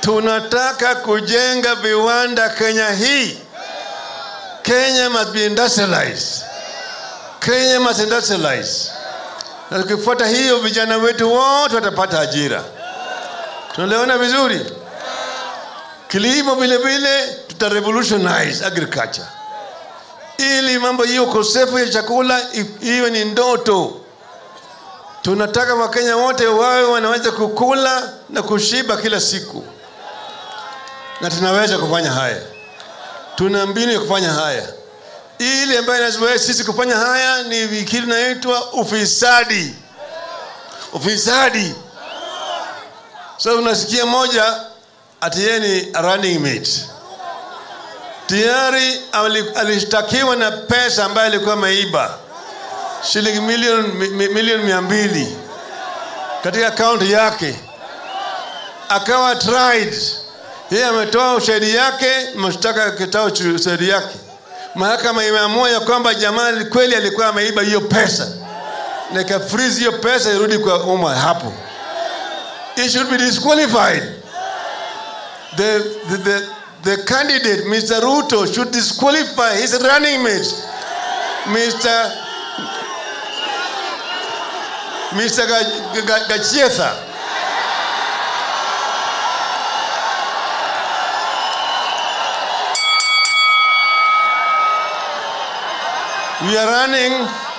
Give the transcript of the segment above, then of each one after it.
tunataka kujenga viwanda Kenya hii. Kenya must be industrialized. Kenya must industrialize. Na tukifuata hiyo, vijana wetu wote watapata ajira. Tunaelewana vizuri? Kilimo vile vile tuta revolutionize agriculture ili mambo hiyo ukosefu ya chakula i- iwe ni ndoto. Tunataka Wakenya wote wawe wanaweza kukula na kushiba kila siku, na tunaweza kufanya haya. Tuna mbinu ya kufanya haya. Ile ambayo inazuia sisi kufanya haya ni kitu inaitwa ufisadi. Ufisadi. So unasikia moja ati yeye ni a running mate tayari ali- alishtakiwa na pesa ambayo alikuwa ameiba shilingi milioni mi- mi- milioni mia mbili katika akaunti yake, akawa tried. Yeye ametoa ushahidi yake, mashtaka akitoa uchu- ushahidi yake. Mahakama imeamua ya kwamba jamaa ali- kweli alikuwa ameiba hiyo pesa na ikafreeze hiyo pesa irudi kwa umma hapo. He should be disqualified the, the, the, the candidate, Mr. Ruto, should disqualify his running mate, Mr. Mr. Ga- Ga- Gachietha. We are running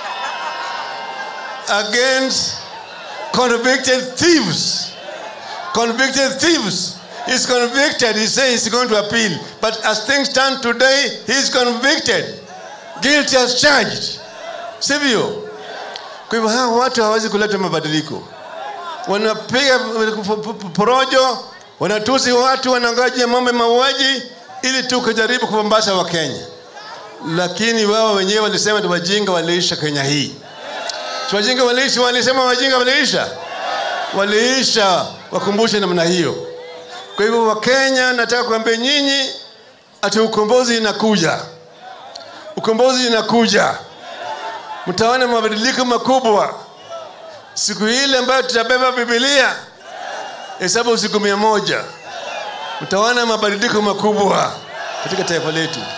against convicted thieves convicted thieves. He's convicted. He says he's going to appeal. But as things stand today, he's convicted. Guilty as charged. Sivyo? Kwa hivyo hawa watu hawawezi kuleta mabadiliko. Wanapiga porojo, wanatusi watu, wanangoja mambo ya mauaji ili tu kujaribu kupambasa wa Kenya. Lakini wao wenyewe walisema ni wajinga waliisha Kenya hii. Si wajinga waliisha, walisema wajinga waliisha waliisha wakumbushe namna hiyo. Kwa hivyo Wakenya, nataka kuambia nyinyi ati ukombozi inakuja, ukombozi inakuja, mtaona mabadiliko makubwa siku ile ambayo tutabeba Biblia, hesabu siku mia moja, mtaona mabadiliko makubwa katika taifa letu.